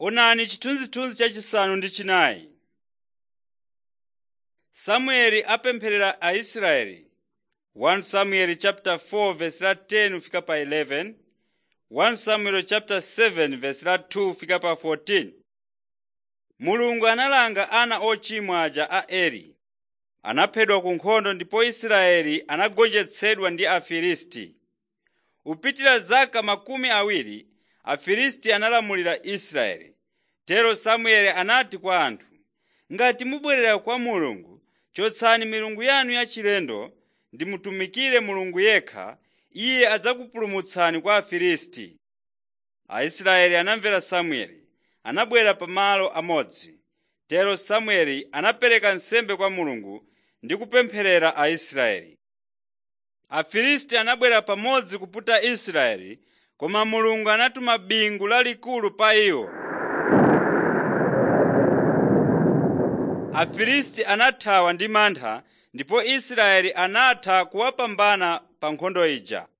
Onani chithunzithunzi chachisanu ndi chinayi. Samueli apempherera Aisraeli 1 Samuel chapter 4 verse la 10 fika pa 11 1 Samuel chapter 7 verse la 2 fika pa 14 Mulungu analanga ana ochimwa aja a Eli anaphedwa ku nkhondo ndipo Israeli anagonjetsedwa ndi Afilisti. Kupitira zaka makumi awiri Afilisti analamulira Israeli. Tero Samueli anati kwa anthu, “Ngati mubwerera kwa Mulungu, chotsani milungu yanu yachilendo ndi mutumikire Mulungu yekha, Iye adzakupulumutsani kwa Afilisti.” Aisraeli anamvera Samueli, anabwera pa malo amodzi. Tero Samueli anapereka nsembe kwa Mulungu ndi kupempherera Aisraeli. Afilisti anabwera pamodzi kuputa Israeli, koma Mulungu anatuma bingu lalikulu pa iwo. Afilisti anathawa ndi mantha ndipo Israeli anatha kuwapambana pa nkhondo ija.